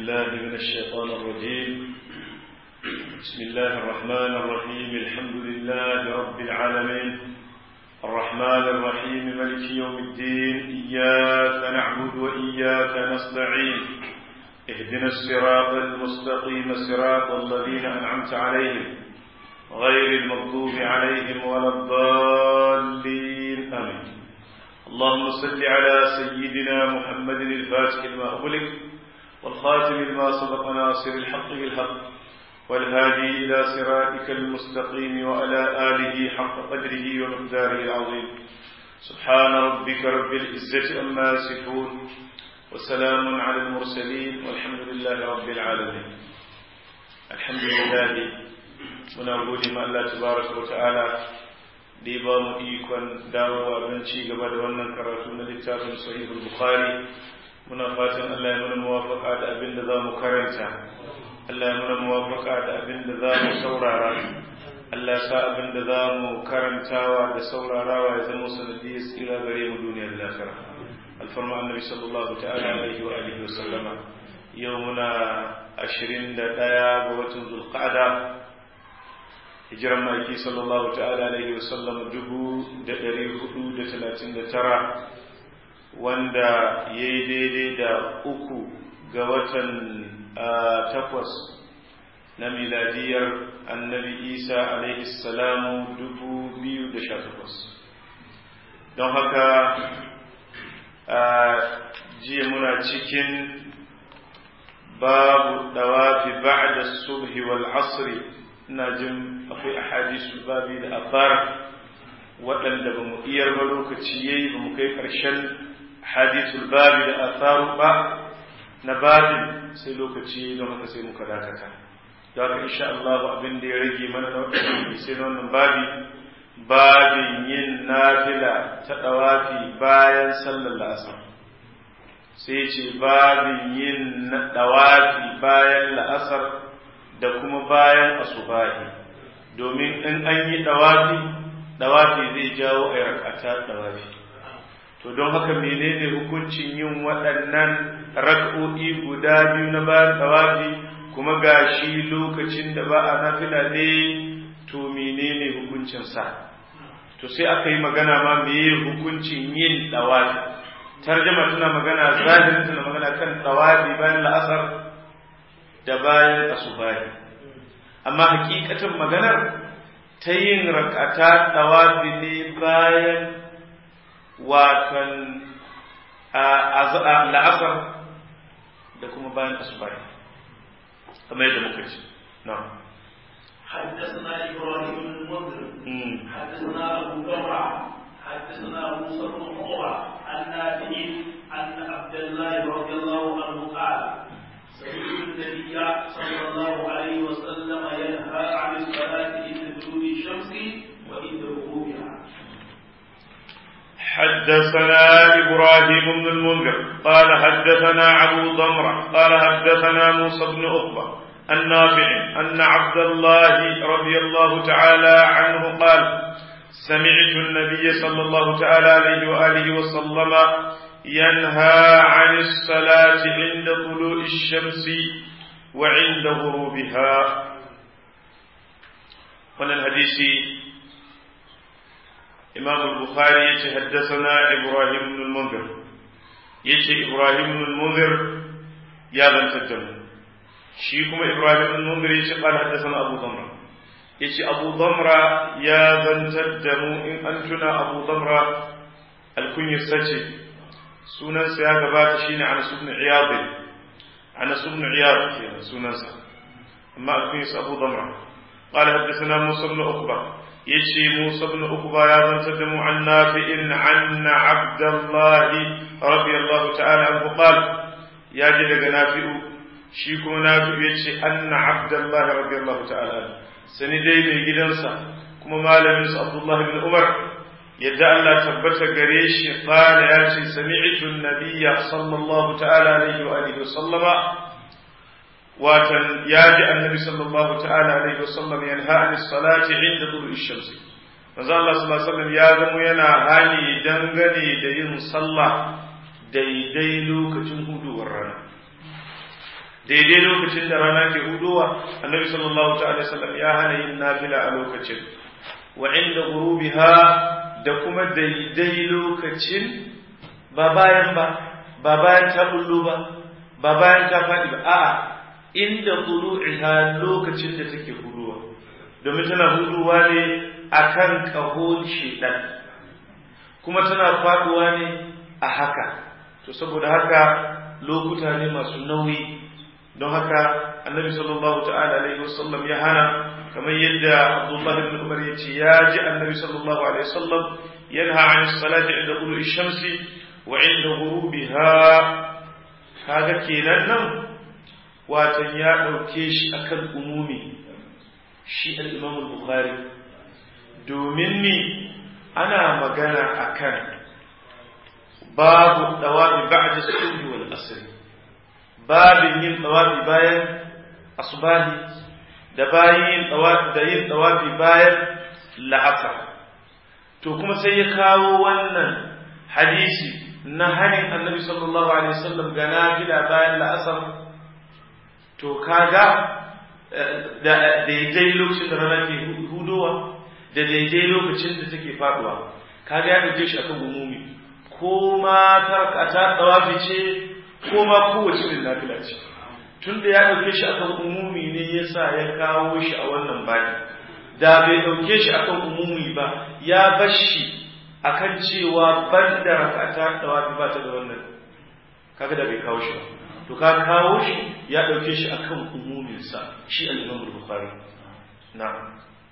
بالله من الشيطان الرجيم بسم الله الرحمن الرحيم الحمد لله رب العالمين الرحمن الرحيم ملك يوم الدين إياك نعبد وإياك نستعين اهدنا الصراط المستقيم صراط الذين أنعمت عليهم غير المغضوب عليهم ولا الضالين آمين اللهم صل على سيدنا محمد الفاتح لما أغلق والخاتم لما سبق ناصر الحق بالحق والهادي إلى صراطك المستقيم وعلى آله حق قدره ومقداره العظيم سبحان ربك رب العزة أما يصفون وسلام على المرسلين والحمد لله رب العالمين الحمد لله muna gode ma Allah tabaraka wa ta'ala da ya ba mu ikon dawowa don ci gaba da wannan karatu na littafin sahihul bukhari muna fatan Allah ya mana muwafaka da abin da za mu karanta Allah ya mana muwafaka da abin da za mu saurara Allah ya sa abin da za mu karantawa da saurarawa ya zama sanadiyar tsira gare mu duniyar lafiya alfarma annabi sallallahu ta'ala alaihi wa alihi wa sallama yau muna ashirin da ɗaya ga watan zulqa'ada hijiran maki sallallahu ta'ala alaihi wa sallam dubu da ɗari hudu da talatin da tara wanda ya yi daidai da uku ga watan takwas na miladiyar annabi isa alaihi salamu dubu biyu da sha takwas don haka jiya muna cikin babu dawafi ba'da subhi wal asri ina jin akwai ahadisu babi da afar waɗanda ba mu iyar ba lokaci yayi ba mu kai ƙarshen hadisul babi da atharu ba na babin sai lokaci don haka sai muka dakata da haka insha Allah abin da ya rage mana na waɗanda sai na wannan babi babin yin nafila ta ɗawafi bayan sallar la'asar sai ce babin yin ɗawafi bayan la'asar da kuma bayan asubahi domin in an yi ɗawafi ɗawafi zai jawo a rakata ɗawafi to don haka menene hukuncin yin waɗannan rak'o'i guda biyu na bayan ɗawafi kuma gashi lokacin da ba a nafila ne to menene hukuncin sa to sai aka yi magana ma meye hukuncin yin ɗawafi tarjama tana magana zahirin tana magana kan ɗawafi bayan la'asar da bayan asubahi amma hakikatan maganar ta yin rakata ɗawafi ne bayan watan la'asar da kuma bayan asubahi kamar yadda muka ce na حدثنا ابراهيم بن المنذر حدثنا ابو بكر حدثنا موسى بن عقبه عن نافع ان عبد الله رضي الله عنه قال سمعت النبي صلى الله عليه وسلم ينهى عن الصلاه عند طلوع الشمس وعند غروبها حدثنا إبراهيم بن المنذر قال حدثنا أبو ضمرة قال حدثنا موسى بن عقبة النافع أن عبد الله رضي الله تعالى عنه قال سمعت النبي صلى الله تعالى عليه وآله وسلم ينهى عن الصلاة عند طلوع الشمس وعند غروبها من الحديث إمام البخاري يتحدثنا إبراهيم بن المنذر يتي إبراهيم بن المنذر يا بن تدم شيكم إبراهيم بن المنذر يتي قال حدثنا أبو ضمرة يتي أبو ضمرة يا بن تدم إن أنتنا أبو ضمرة الكنية ستي sunan sa ya gabata shine Anas ibn Iyad Anas ibn Iyad kenan sunan sa amma akwai sa Abu Damra قال حدثنا موسى بن عقبة يشي موسى بن عقبة يا من تدم عن نافع عن عبد الله رضي الله تعالى عنه قال يا جلق نافع شيكم نافع يشي أن عبد الله رضي الله تعالى عنه سندي من جدنسا كما مال عبد الله بن عمر yadda Allah tabbata gare shi qala ya ce sami'tu an-nabiyya sallallahu ta'ala alaihi wa alihi wa sallama watan ya ji annabi sallallahu ta'ala alaihi wa sallam yanha anis salati inda tulu'i shamsi manzo Allah sallallahu alaihi wasallam ya zama yana hani dangane da yin sallah daidai lokacin huduwar rana daidai lokacin da rana ke hudowa annabi sallallahu ta'ala sallam ya hana yin nafila a lokacin wa inda gurubiha da kuma daidai lokacin ba bayan ba ba bayan ta bullo ba ba bayan ta faɗi ba a'a inda tulu'iha lokacin da take huduwa domin tana huduwa ne akan kahon shedan kuma tana faduwa ne a haka to saboda haka lokuta ne masu nauyi don haka annabi sallallahu ta'ala alaihi wasallam ya hana kamar yadda abdullahi ibn umar ya ce ya ji annabi sallallahu alaihi wasallam yanha an salati inda ulu shamsi wa inda ghurubiha kaga kenan nan watan ya dauke shi akan umumi shi al-imam al-bukhari domin ni ana magana akan babu dawabi ba'da subhi wal asr babin yin dawabi bayan asbahi da bayin dawabi da yin dawabi bayan la'asar to kuma sai ya kawo wannan hadisi na hanin annabi sallallahu alaihi wasallam ga nafila bayan la'asar to kaga da daidai lokacin da rana ke hudowa da daidai lokacin da take faduwa kaga ya dauke shi akan umumi ko ma tarkata tawafi ce ko ma kowace irin nafila ce tunda ya dauke shi akan umumi ne yasa ya kawo shi a wannan bani da bai dauke shi akan umumi ba ya bar shi akan cewa banda rakata tawafi ba ta da wannan kaga da bai kawo shi ba to ka kawo shi ya dauke shi akan umumin sa shi al-Imam al-Bukhari na'am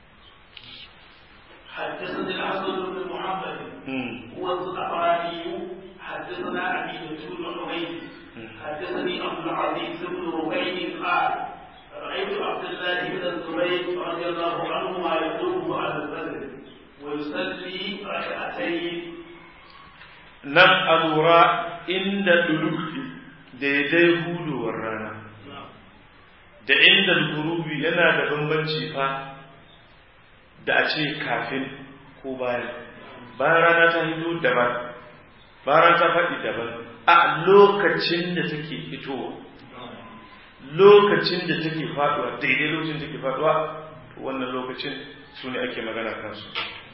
حدثني الحسن بن محمد هو الزعفراني حدثنا عبيدة بن حميد حدثني عبد العزيز بن ربيع قال رأيت عبد الله بن الزبير رضي الله عنهما يقوم على البدر ويصلي ركعتين nan a lura inda dulufi daidai hudowar rana da inda gurubi yana da bambanci fa da a ce kafin ko bayan bayan rana ta hito daban bayan ta faɗi daban a lokacin da take fitowa lokacin da take faɗuwa daidai lokacin da take faɗuwa wannan lokacin su ne ake magana kansu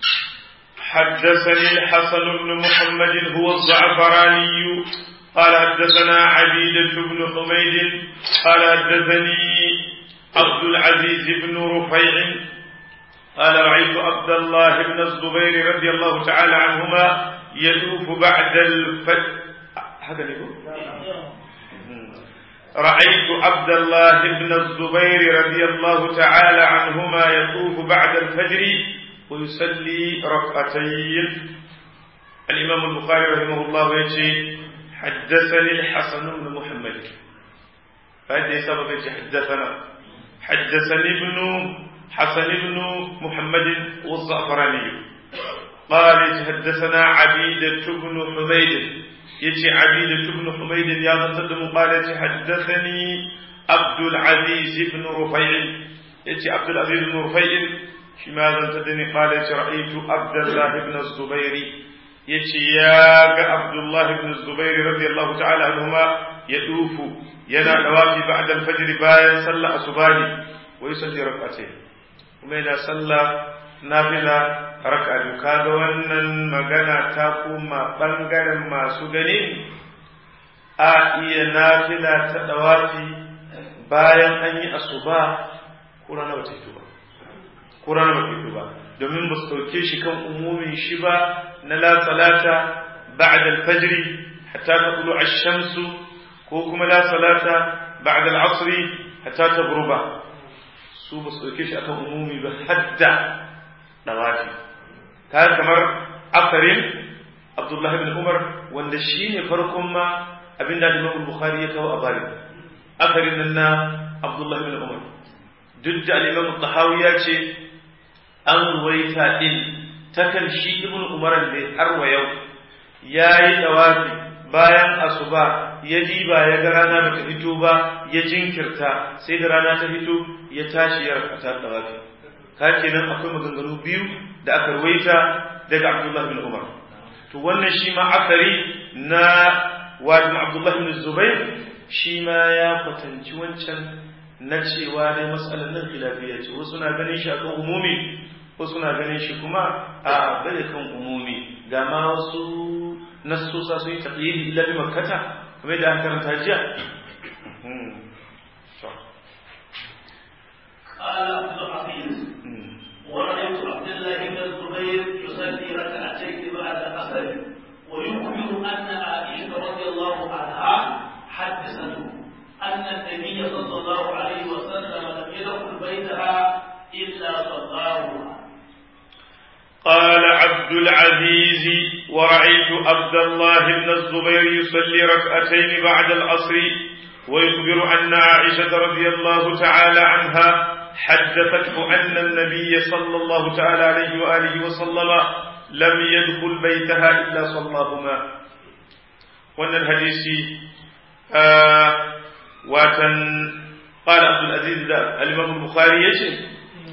حدثني الحسن بن محمد هو الزعفراني قال حدثنا عبيدة بن حميد قال حدثني عبد العزيز بن رفيع قال رأيت عبد الله بن الزبير رضي الله تعالى عنهما يطوف بعد الفجر هذا يقول رأيت عبد الله بن الزبير رضي الله تعالى عنهما يطوف بعد الفجر ويصلي ركعتين الإمام البخاري رحمه الله يجي حدثني الحسن بن محمد فهذا سبب حدثنا حدثني ابن حسن بن محمد والزعفراني قال حدثنا عبيدة بن حميد يجي عبيدة بن حميد يا تصدم قال حدثني عبد العزيز بن رفيع يجي عبد العزيز بن رفيع شماذا تدني قال رأيت عبد الله بن الزبير يجي يا عبد الله بن الزبير رضي الله تعالى عنهما يطوف ينا نوافي بعد الفجر بايا صلى أصباني ويصلي ركعتين kuma yana sallah nafila raka biyu kaga wannan magana ta koma bangaren masu gani a iya nafila ta dawafi bayan an yi asuba ko rana ba ta fito ba ko rana ba ta fito ba domin ba su ɗauke shi kan umumin shi ba na la salata ba'da al-fajr hatta taqulu ash-shamsu ko kuma la salata ba'da al-'asr hatta taghruba su ba su ɗauke shi akan umumi ba hadda dawafi ta kamar asarin abdullahi bin umar wanda shi ne farkon ma abin da imam bukhari ya kawo a bari asarin nan na abdullahi bin umar duk da al-imam tahawi ya ce an ruwaita din takan shi ibn umar ne har wa yau yayi dawafi bayan asuba ya diba ya ga rana ba ta fito ba ya jinkirta sai da rana ta fito ya tashi ya rakata dawafi ka kenan akwai maganganu biyu da aka ruwaita daga Abdullah bin Umar to wannan shi ma akari na wajen abdullahi ibn zubair shi ma ya kwatanci wancan na cewa dai matsalar nan khilafiyya ce wasu na ganin shi akan umumi wasu na ganin shi kuma a bai kan umumi ga ma wasu nassosa sun yi taqyidi illa bi makkata kamar da aka karanta jiya قال عبد العزيز ورأيت عبد الله بن الزبير يصلي ركعتين بعد العصر ويخبر أن عائشة رضي الله عنها حدثته أن النبي صلى الله عليه وسلم لم يدخل بيتها إلا صلاهما قال عبد العزيز ورأيت عبد الله بن الزبير يصلي ركعتين بعد العصر ويخبر أن عائشة رضي الله تعالى عنها حدثته أن النبي صلى الله تعالى عليه وآله وسلم لم يدخل بيتها إلا صلاهما وأن الحديث آه واتن قال عبد العزيز الإمام البخاري يجي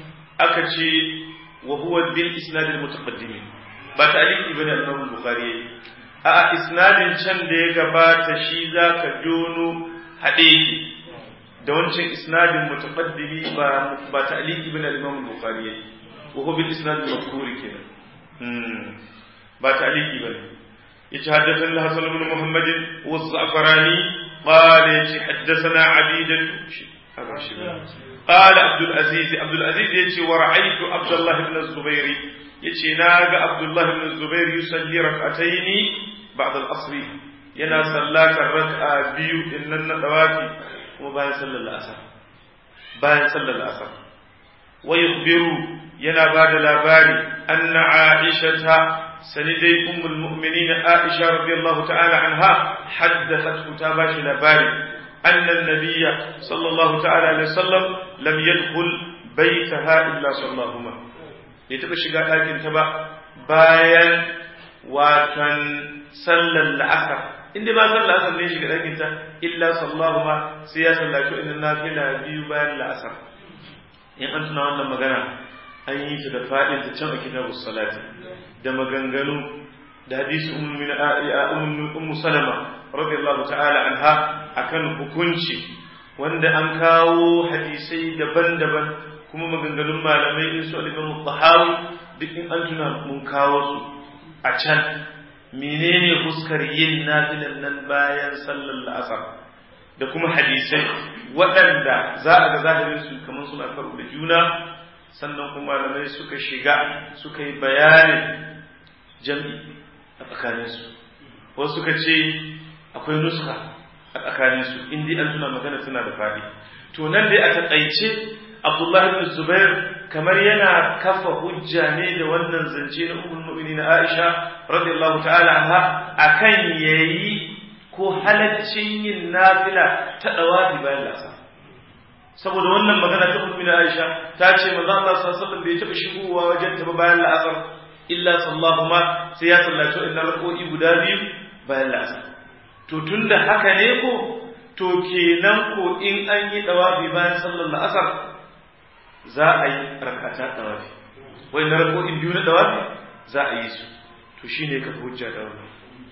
أكتشي وهو بالإسناد المتقدم بتعليق ابن الإمام البخاري a isnadin can da ya gabata shi za ka jono haɗe da wancan isnadin mutaqaddimi ba ba ta'liqi bin al-Imam al-Bukhari yayi wa huwa bil isnad al-mazkur kenan ba ta'liqi bane yace haddathana Hasan ibn Muhammad wa az-Za'farani qala yace haddathana Abidah قال عبد العزيز عبد العزيز يجي ورأيت عبد الله بن الزبير يجي ناغ عبد الله بن الزبير يصلي ركعتين بعد العصر ينا صلى الركعة بيو إن الدوافي kuma bayan sallar la'asar bayan sallar la'asar wa yukhbiru yana ba da labari anna aisha ta sani dai ummul mu'minin aisha radiyallahu ta'ala anha haddathat ta ba shi labari anna nabiyya sallallahu ta'ala alaihi wasallam lam yadkhul baytaha illa sallallahu ma bai taba shiga ɗakin ta ba bayan watan sallar la'asar inda ba sallah asar ne shiga ɗakin ta illa sallahu ma sai ya sallaci inda nafila biyu bayan la'asar in an tuna wannan magana an yi ta da faɗin ta can a kitabu salati da maganganu da hadisi ummu salama radiyallahu ta'ala anha akan hukunci wanda an kawo hadisai daban-daban kuma maganganun malamai in su al-imam tahawi duk in an tuna mun kawo su a can menene fuskar yin nafilan nan bayan sallar la'asar da kuma hadisai waɗanda za a ga zahirin su kamar suna karo da juna sannan kuma malamai suka shiga suka yi bayanin jam'i a tsakaninsu wasu suka ce akwai nuska a tsakaninsu indi an tuna magana suna da faɗi to nan dai a taƙaice abdullahi bin zubair kamar yana kafa hujja ne da wannan zance na ummul mu'minin Aisha radiyallahu ta'ala anha akan yayi ko halaccin yin nafila ta dawafi bayan lasa saboda wannan magana ta ummul Aisha ta ce manzo Allah sallallahu alaihi wasallam bai taba shigowa wajen ta bayan la'asar illa sallahu ma sai ya sallaci inna rak'o'i guda biyu bayan la'asar to tunda haka ne ko to kenan ko in an yi dawafi bayan sallar la'asar za a yi rakata dawafi wai na rako'in biyu na dawafi za a yi su to shine ka hujja da wannan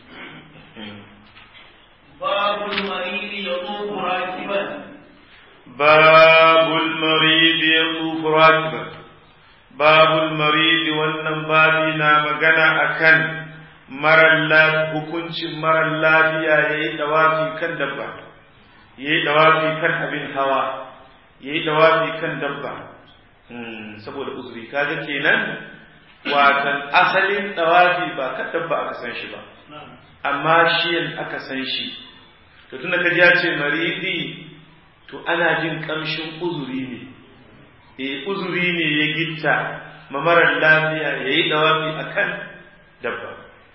babul maridi yaqufu rakiban babul maridi yaqufu rakiban babul maridi wannan babi na magana akan marar hukuncin marar lafiya yayi dawafi kan dabba yayi dawafi kan abin hawa yayi dawafi kan dabba saboda uzuri kaga kenan watan asalin dawafi ba ka dabba aka san shi ba amma shi aka san shi to tunda kaji ya ce maridi to ana jin kamshin uzuri ne eh uzuri ne ya gitta mamarar lafiya yayi dawafi akan dabba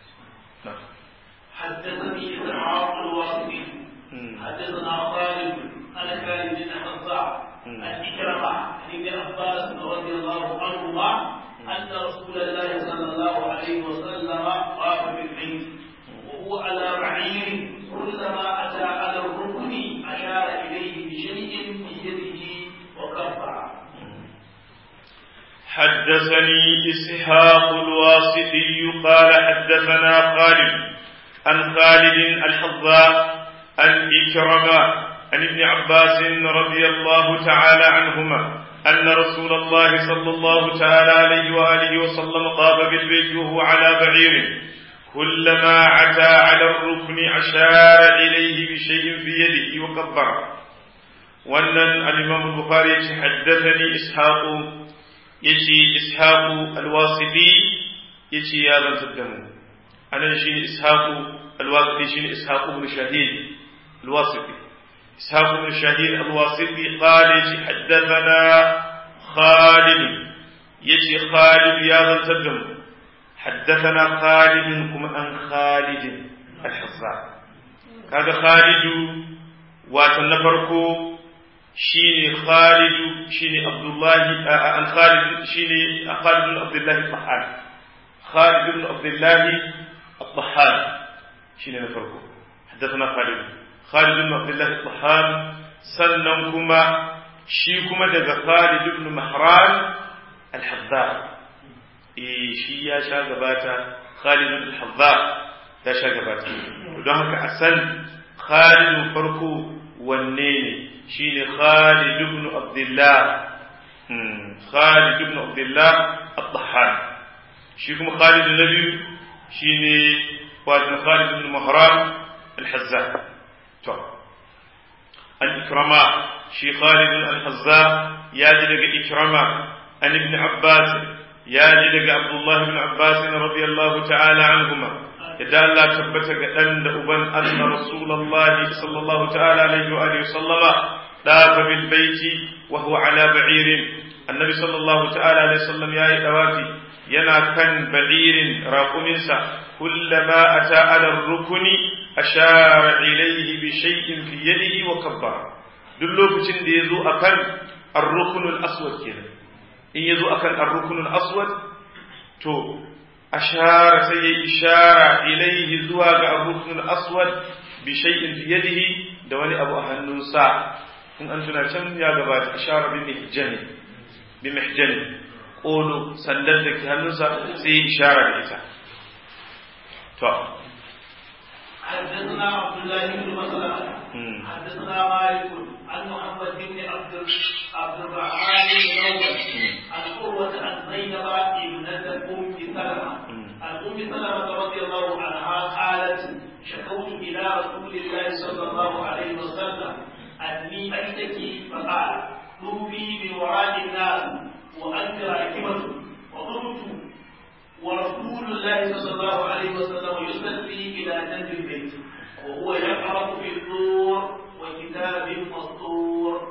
حدثني إسحاق الواسطي حدثنا خالد عن خالد بن حفصة عن إكرمة عن ابن عباس رضي الله عنهما أن رسول الله صلى الله عليه وسلم طاف بالبيت وهو على بعير كلما أتى على الركن أشار إليه بشيء في يده وكبر حدثني إسحاق الواسطي قال حدثنا خالد عن خالد الحظاء عن إكرمة عن ابن عباس رضي الله تعالى عنهما أن رسول الله صلى الله تعالى عليه وآله وسلم طاف بالبيت وهو على بعير كلما عتى على الركن أشار إليه بشيء في يده وكبر وأن الإمام البخاري حدثني إسحاق يشي إسحاق الواسطي يشي يا من تدموا أنا شيني إسحاق الواسطي شيني إسحاق بن شهيد الواسطي إسحاق بن شهيد الواسطي قال يشي حدثنا خالد يشي خالد يا من تدموا حدثنا خالد كما أن خالد الحصار كذا خالد واتنفركو شيني خالد شيني عبد الله عن خالد شيني خالد بن عبد الله الطحان خالد بن عبد الله الطحان شيني نفرقه حدثنا خالد خالد بن عبد الله الطحان سننكما شيكما دغ خالد بن مهران الحذاء eh shi ya sha gabata Khalid al-Hazza ya sha gabata don haka a san Khalid farko wanne ne shine Khalid ibn Abdullah Khalid ibn Abdullah al-Tahhan shi kuma Khalid na biyu shine wato Khalid ibn Mahran al-Hazza to al-Ikrama shi Khalid al-Hazza ya ji daga Ikrama an ibn Abbas ya ji daga Abdullah ibn Abbas radiyallahu ta'ala anhuma idan Allah tabbata ga dan da uban anna Rasulullah sallallahu ta'ala alaihi wa alihi sallama dafa bil baiti wa huwa ala ba'irin annabi sallallahu ta'ala alaihi sallam yayi dawafi yana kan ba'irin raquminsa kullama ata ala rukuni ashara ilayhi bi shay'in fi yadihi wa kabbara duk lokacin da yazo akan ar-ruknul aswad kenan in yazo akan ar-ruknul aswad to ashara sai ya ishara ilaihi zuwa ga ar-ruknul aswad bi shay'in fi yadihi da wani abu a hannunsa in an tuna can ya gabata ashara bi mihjani bi mihjani qulu sandar da ke hannunsa sai ya ishara da ita to حدثنا عبد الله بن مسلمة حدثنا مالك عن محمد بن عبد عبد الرحمن بن نوفل عن قروة عن زينب ابنة أم سلمة عن أم سلمة رضي الله عنها قالت شكوت إلى رسول الله صلى الله عليه وسلم أني أشتكي فقال طوفي من وراء الناس وأنت راكبة وقلت ورسول الله صلى الله عليه وسلم يصلي إلى جنب البيت وهو يقرأ في الطور وكتاب مسطور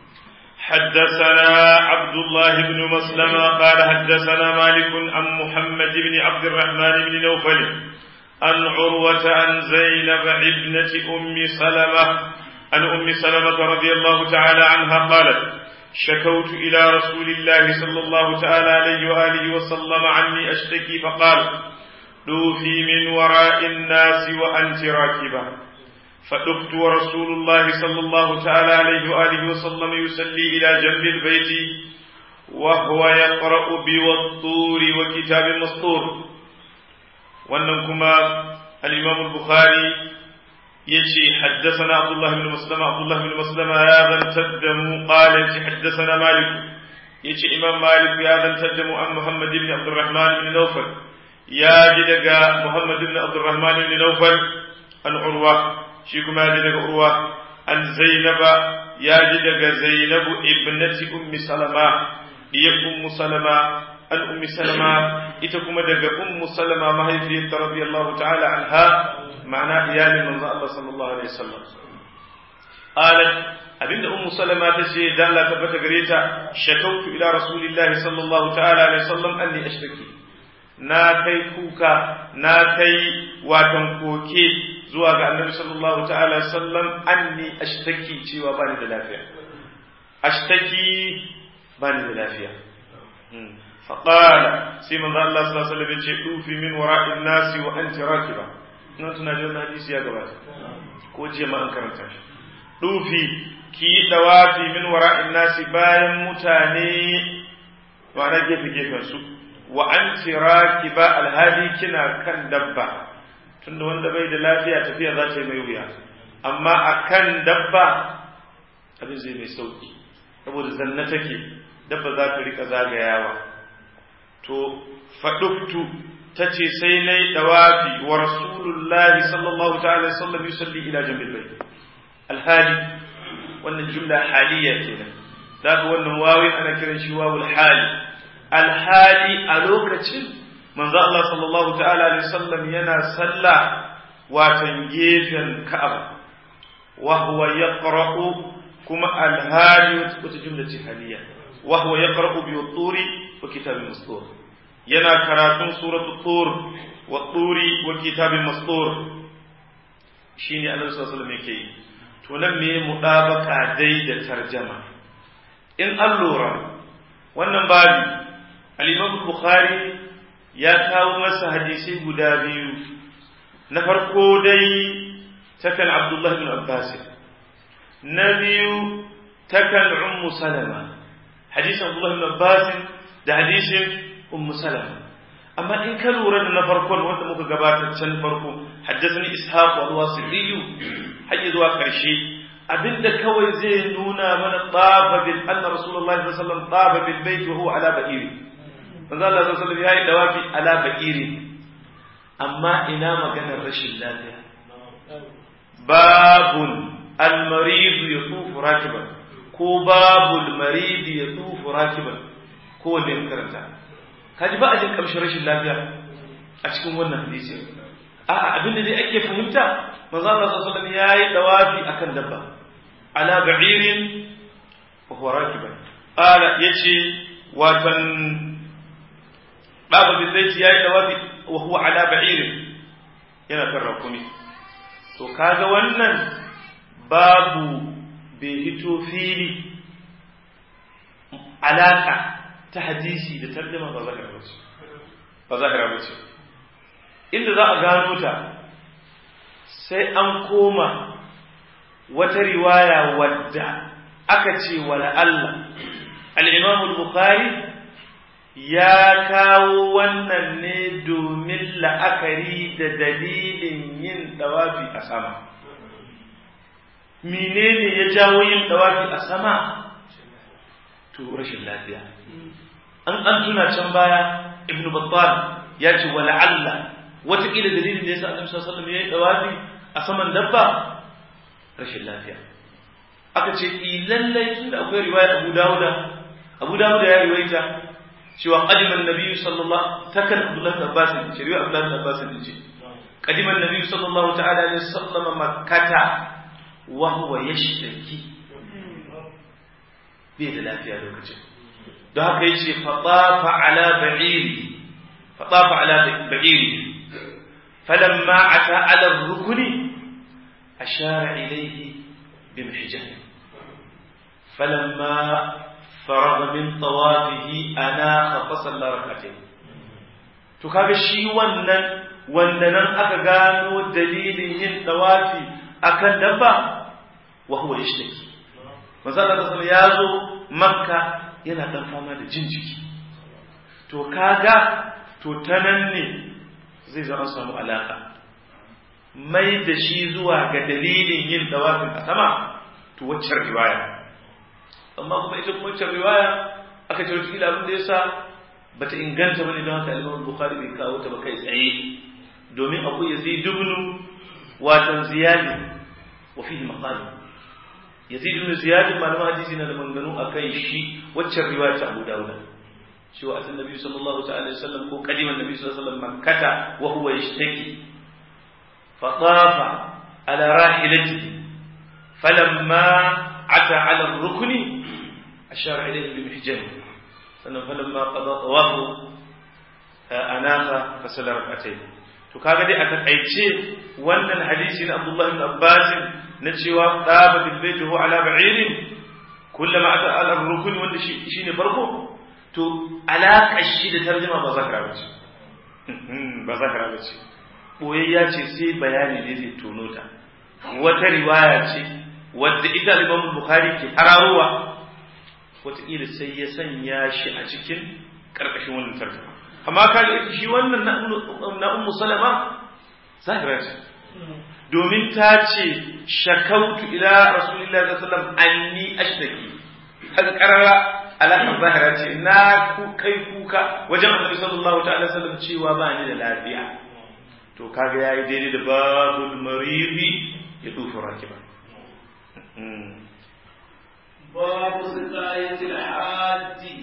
حدثنا عبد الله بن مسلمة قال حدثنا مالك عن محمد بن عبد الرحمن بن نوفل عن عروة عن زينب ابنة أم سلمة عن أم سلمة رضي الله تعالى عنها قالت شكوت إلى رسول الله صلى الله تعالى عليه وآله وسلم عني أشتكي فقال دوفي من وراء الناس وأنت راكبة فدفت ورسول الله صلى الله تعالى عليه وآله وسلم يصلي إلى جنب البيت وهو يقرأ بوالطور وكتاب مسطور وأنكما الإمام البخاري يجي حدثنا عبد الله بن مسلم عبد الله بن مسلم يا ذا تدم قال يجي حدثنا مالك يجي إمام مالك يا ذا تدم عن محمد بن عبد الرحمن بن نوفل يا جدك محمد بن عبد الرحمن بن نوفل عن عروة شيكم يا جدك عروة عن زينب يا جدك زينب ابنة أم سلمة هي أم سلمة عن أم سلمة إتكم دك أم سلمة ما هي رضي الله تعالى عنها ma'ana iyalin manzo Allah sallallahu alaihi wasallam qalat abinda ummu salama ta ce dan Allah tabbata gare ta shakautu ila rasulillah sallallahu ta'ala alaihi wasallam anni ashtaki na kai kuka na kai watan koke zuwa ga annabi sallallahu ta'ala alaihi wasallam anni ashtaki cewa bani da lafiya ashtaki bani da lafiya فقال سيما الله صلى الله عليه وسلم يقول من وراء الناس وأنت راكبة na tuna da wannan hadisi ya gabata ko jiya ma an karanta shi dufi ki dawafi min wara'in nasi bayan mutane wa na gefe gefen su wa anti rakiba alhali kina kan dabba tunda wanda bai da lafiya tafiya za ta yi mai wuya amma akan dabba abin zai mai sauki saboda zanna take dabba za ta rika zagayawa to faɗuftu ta ce sai na yi ɗawafi wa rasulullahi sallallahu ta'ala sallam yusalli ila jambil bai alhali wannan jumla haliya kenan za ka wannan wawin ana kiran shi wawul hali alhali a lokacin manzo Allah sallallahu ta'ala alaihi sallam yana sallah watan gefen ka'aba wa huwa yaqra'u kuma alhali wata jumla ce haliya wa huwa yaqra'u bi turi wa kitabin mastur yana karatun suratu tur wa turi wa kitabin mastur shine annabi sallallahu alaihi wasallam yake yi to nan me mudabaka dai da tarjama in an lura wannan babi al-imam bukhari ya kawo masa hadisi guda biyu na farko dai takan abdullahi bin abbas na biyu takan ummu salama hadisin abdullahi bin abbas da hadisin ummu salama amma in ka lura da na farkon wanda muka gabatar can farko haddathani ishaq wa wasiliyu hayya zuwa karshe abinda kawai zai nuna mana tafa bil anna rasulullahi sallallahu alaihi wasallam tafa bil bait wa huwa ala ba'iri manzo Allah sallallahu alaihi wasallam yayi dawafi ala ba'iri amma ina maganar rashin lafiya babun al-marid yatufu rakiban ko babul marid yatufu rakiban ko wanne karanta kaji ba a jin kamshin rashin lafiya a cikin wannan hadisi a'a abinda dai ake fahimta manzo Allah sallallahu alaihi wasallam yayi dawafi akan dabba ala ba'irin wa huwa rakiban ala yace watan baba bin zaiti yayi dawafi wa huwa ala ba'irin yana kan rakumi to kaga wannan babu bai hito fili alaka ta hadisi da tarjuma ba zahira ba ce ba zahira ba ce inda za a gano ta sai an koma wata riwaya wadda aka ce wala Allah al-Imam al-Bukhari ya kawo wannan ne domin la'akari da dalilin yin dawafi a sama menene ya jawo yin dawafi a sama to rashin lafiya an an tuna can baya ibnu battal ya ce wala Allah wataƙila dalilin da yasa annabi sallallahu alaihi wasallam ya yi dawafi a saman dabba rashin lafiya aka ce i lallai tunda akwai riwaya Abu Dawuda Abu Dawuda ya riwaita cewa qadiman nabiyyu sallallahu takan Abdullah bin Abbas ce riwaya Abdullah bin Abbas ce qadiman nabiyyu sallallahu ta'ala alaihi wasallam makkata wa huwa yashtaki bai da lafiya lokacin don haka yace fatafa ala ba'iri fatafa ala ba'iri falamma ata ala rukuni ashara ilayhi bimhijah falamma فرغ من طوافه أناخ فصلى ركعتين to kaga shi wannan wanda nan aka gano dalilin yin tawafi akan dabba wa huwa yashtaki manzo Allah sallallahu ya zo makka yana dan fama da jin jiki to kaga to ta nan ne zai zama samu alaka mai da shi zuwa ga dalilin yin tawafin a sama to waccan riwaya amma kuma ita kuma waccan riwaya aka ce wata kila abin da yasa bata inganta bane don haka Imam Bukhari bai kawo ta ba kai tsaye domin akwai Yazid ibn watan Ziyad wa fihi maqal Yazid ibn Ziyad malaman hadisi na da manganu akan shi waccan riwaya ta Abu Dawud cewa atan Nabi sallallahu ta'ala alaihi wasallam ko kadiman Nabi sallallahu alaihi wasallam makkata wa huwa yashtaki fa tafa ala rahilatihi falamma ata ala ar-rukni ashara ilayhi bi mihjani sannan falamma qada tawafu anaka fasala rak'atayn to kaga dai a takaice wannan hadisi na Abdullah ibn Abbas na cewa daba bil bayt huwa ala ba'irin kullama ata ala rukun wanda shi shine farko to alaka shi da tarjuma ba zakara bace ba zakara bace boyayya ce sai bayani ne zai tono ta wata riwaya ce wadda ita Imam Bukhari ke hararowa wataƙila sai ya sanya shi a cikin ƙarƙashin wannan tarjuma amma kaga shi wannan na ummu salama zahira ce domin ta ce shakautu ila rasulillahi sallallahu alaihi wasallam anni ashtaki kaga karara alaƙar zahira ce na ku kai kuka wajen annabi sallallahu ta'ala sallam cewa ba ni da lafiya to kaga yayi daidai da babul maridi ya dufa rakiba babu siqayatil hajji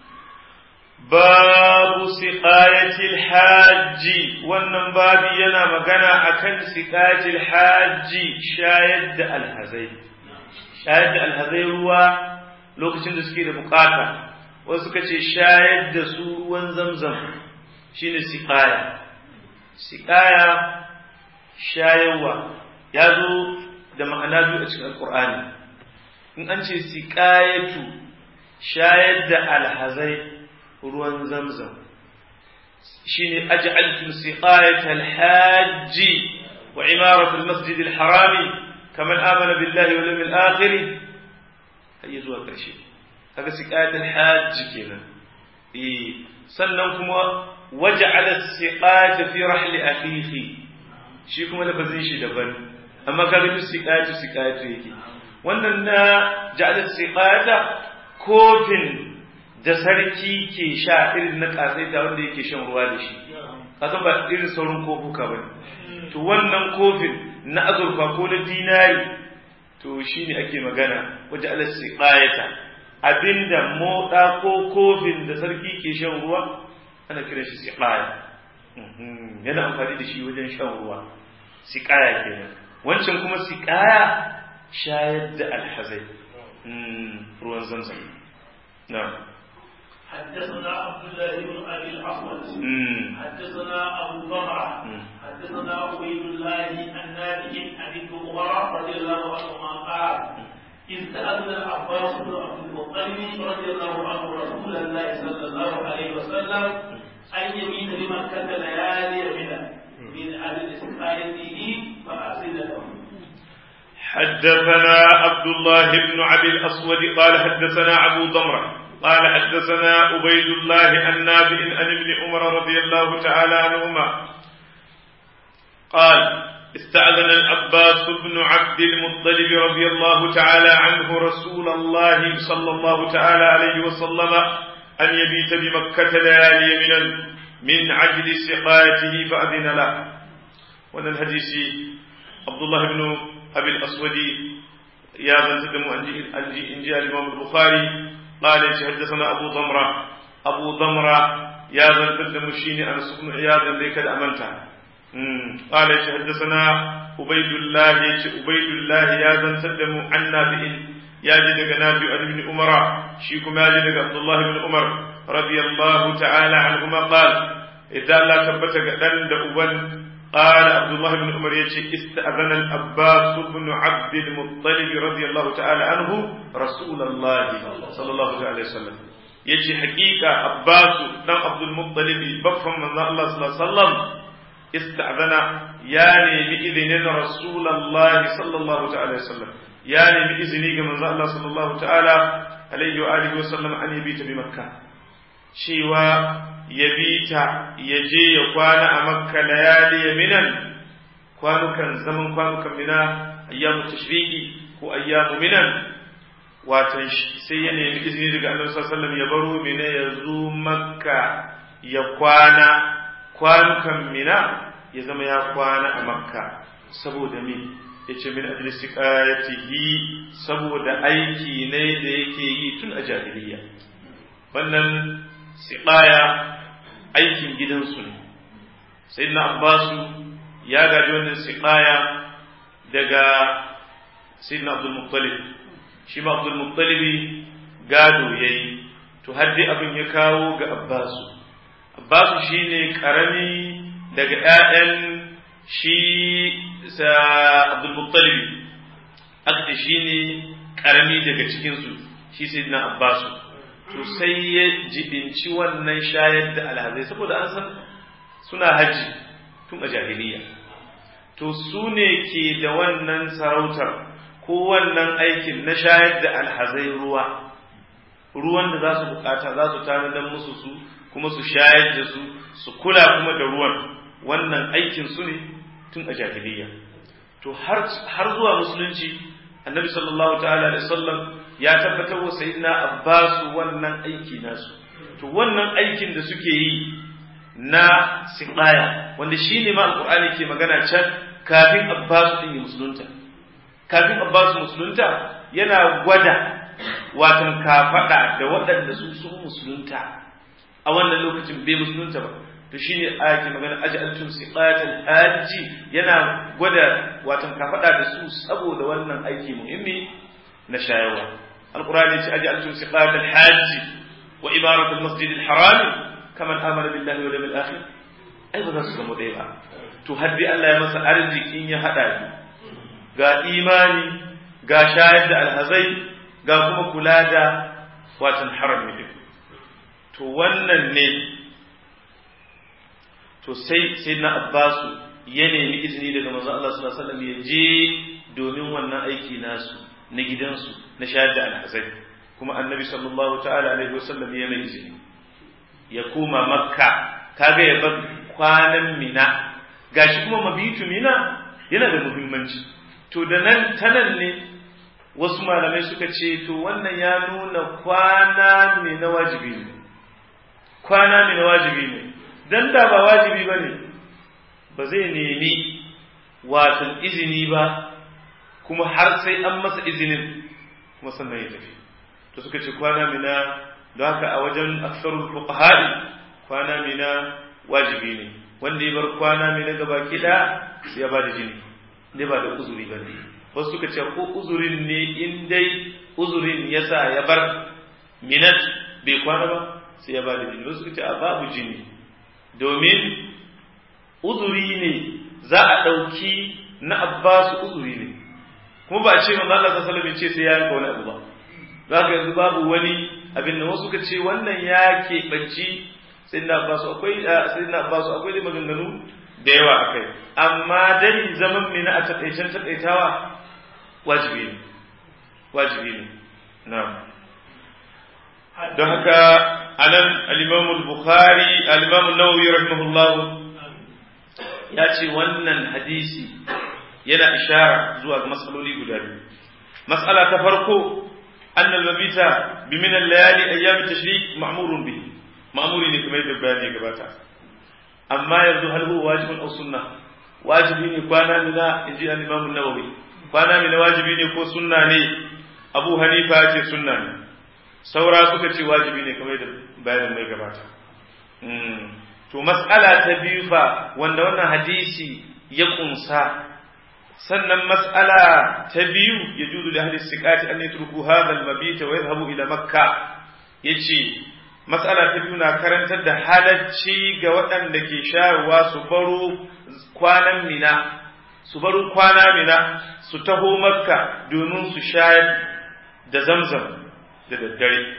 babu siqayatil hajji wannan babi yana magana akan siqayatil hajji shayar da alhazai shayar da alhazai ruwa lokacin da suke da bukata wasu suka ce shayar da su ruwan zamzam shine siqaya siqaya shayarwa ya zo da ma'ana biyu a cikin alkur'ani in an ce siqayatu shayar da alhazai ruwan zamzam shine aj'altum siqayata alhajji wa imaratu almasjid alharami kaman amana billahi wal yawmil akhir har zuwa ƙarshe kaga siqatul hajj kenan eh sannan kuma waja'ala siqata fi rahli akhihi shi kuma lafazin shi daban amma kaga duk siqatu siqatu yake wannan na ja'ala siqata kofin da sarki ke sha irin na kasaita wanda yake shan ruwa da shi kasan ba irin saurin kofuka bane to wannan kofin na azurfa ko na dinari to shi ne ake magana wajen alassi ƙayata abinda moɗa ko kofin da sarki ke shan ruwa ana kiran shi siƙaya yana amfani da shi wajen shan ruwa siƙaya kenan wancan kuma siƙaya shayar da alhazai ruwan zamzam na حدثنا عبد الله بن ابي الاحوص حدثنا ابو ضمره حدثنا عبيد الله النافع عن ابن عمر رضي الله عنهما قال إذ سألنا العباس بن عبد المطلب رضي الله عنه رسول الله صلى الله عليه وسلم أن يمين لمكة ليالي منى من أجل سقايته فأرسل له حدثنا عبد الله بن عبد الأسود قال حدثنا أبو ضمرة قال حدثنا عبيد الله النافع عن ابن عمر رضي الله تعالى عنهما قال استأذن العباس بن عبد المطلب رضي الله تعالى عنه رسول الله صلى الله تعالى عليه وسلم أن يبيت بمكة ليالي من من عجل سقايته فأذن له وأن الحديث عبد الله بن أبي الأسود يا من تدم أنجي الإمام البخاري قال حدثنا أبو ضمرة أبو ضمرة يا من تدم شيني أنس بن عياض ذيك الأمنته قال حدثنا عبيد الله عبيد الله يا زن تدم عن نافع يا جد نافع بن عمر شيكم يا جد عبد الله بن عمر رضي الله تعالى عنهما قال إذا لا ثبت قدن دأبن قال عبد الله بن عمر يجي استأذن الأباس بن عبد المطلب رضي الله تعالى عنه رسول الله صلى الله عليه وسلم يجي حقيقة عباس بن عبد المطلب بفهم من الله صلى الله عليه وسلم استأذن يعني بإذن رسول الله صلى الله تعالى وسلم يعني بإذن من الله صلى الله تعالى عليه وآله وسلم أن يبيت بمكة شيوا يبيت يجي يقوانا أمكة ليالي منا kwanukan zaman kwanukan mina ayyamu tashriqi ko ayyamu minan watan sai ya nemi izini daga Annabi sallallahu alaihi wasallam ya baro mina ya zo makka ya kwana kwanukan mina ya zama ya kwana a makka saboda me ya ce min ajli siqayatihi saboda aiki ne da yake yi tun a jahiliya wannan siqaya aikin gidansu ne sayyidina abbasu ya gaji wannan siqaya daga sayyidina abdul muttalib shi ma abdul muttalibi gado yayi to har dai abin ya kawo ga abbasu abbasu shine karami daga ƴaƴan shi sa abdul muttalibi aka shine karami daga cikin su shi sayyidina abbasu to sai ya jibinci wannan shayar da alhazai saboda an san suna haji tun a jahiliya to su ne ke da wannan sarautar ko wannan aikin na shayar da alhazai ruwa ruwan da za su bukata za su tanadar musu su kuma su shayar da su su kula kuma da ruwan wannan aikin su ne tun a jahiliya to har zuwa musulunci annabi sallallahu ta'ala alaihi wasallam ya tabbatar wa sayyidina abbas wannan aiki nasu to wannan aikin da suke yi na siqaya wanda shine ma alqur'ani ke magana can kafin abbas din musulunta kafin abbas musulunta yana gwada watan kafada da waɗanda su sun musulunta a wannan lokacin bai musulunta ba to shine aya ke magana aj'altum siqatal hajji yana gwada watan kafada da su saboda wannan aiki muhimmi na shayarwa alqur'ani ce aj'altum siqatal hajji wa imaratul masjidil haram kaman amana billahi wal yawmil akhir ai ba za su zama ɗaya ba to har dai Allah ya masa arzikin ya hada ni ga imani ga shayar da alhazai ga kuma kula da watan harami din to wannan ne to sai sai na abbasu ya nemi izini daga manzo Allah sallallahu alaihi wasallam ya je domin wannan aiki nasu na gidansu na shayar da alhazai kuma annabi sallallahu ta'ala alaihi wasallam ya mai izini ya koma makka kaga ya bar kwanan mina gashi kuma mabitu mina yana da muhimmanci to da nan tanan ne wasu malamai suka ce to wannan ya nuna kwana ne na wajibi ne kwana ne na wajibi ne dan da ba wajibi ba ne ba zai nemi watan izini ba kuma har sai an masa izinin kuma sannan ya tafi to suka ce kwana mina don haka a wajen aksarul fuqaha'i kwana mina wajibi ne wanda ya bar kwana mina gaba kida sai ya bada jini ne ba da uzuri ba ne wasu suka ce ko uzurin ne in dai uzurin yasa ya bar minat bai kwana ba sai ya bada jini wasu suka ce a babu jini domin uzuri ne za a ɗauki na abbasu uzuri ne kuma ba a ce manzo Allah sallallahu alaihi ce sai ya yanka wani abu ba za ka yanzu babu wani abin da wasu ka ce wannan ya keɓanci sayyidina abbasu akwai sayyidina abbasu akwai dai maganganu da yawa akai amma dai zaman mina a takaicen takaitawa wajibi ne wajibi ne na'am don haka anan al-Imam al-Bukhari al-Imam an-Nawawi rahimahullah ya ce wannan hadisi yana ishara zuwa ga matsaloli guda biyu mas'ala ta farko anna al-mabita bi min al-layali ayyam at-tashrik ma'murun bihi ma'muri ne kuma yadda bayani gabata amma yanzu hal huwa wajibun aw sunna wajibi ne kwana mina inji al-Imam an-Nawawi kwana mina wajibi ne ko sunna ne Abu Hanifa ya ce sunna ne saura suka ce wajibi ne kamar da bayanin mai gabata to mas'ala ta biyu fa wanda wannan hadisi ya kunsa sannan mas'ala ta biyu ya juzu da hadisi siqati an yatruku hadha al-mabit wa yadhhabu ila makka yace mas'ala ta biyu na karantar da halacci ga waɗanda ke shayarwa su baro kwanan mina su baro kwana mina su taho makka domin su shayar da zamzam da daddare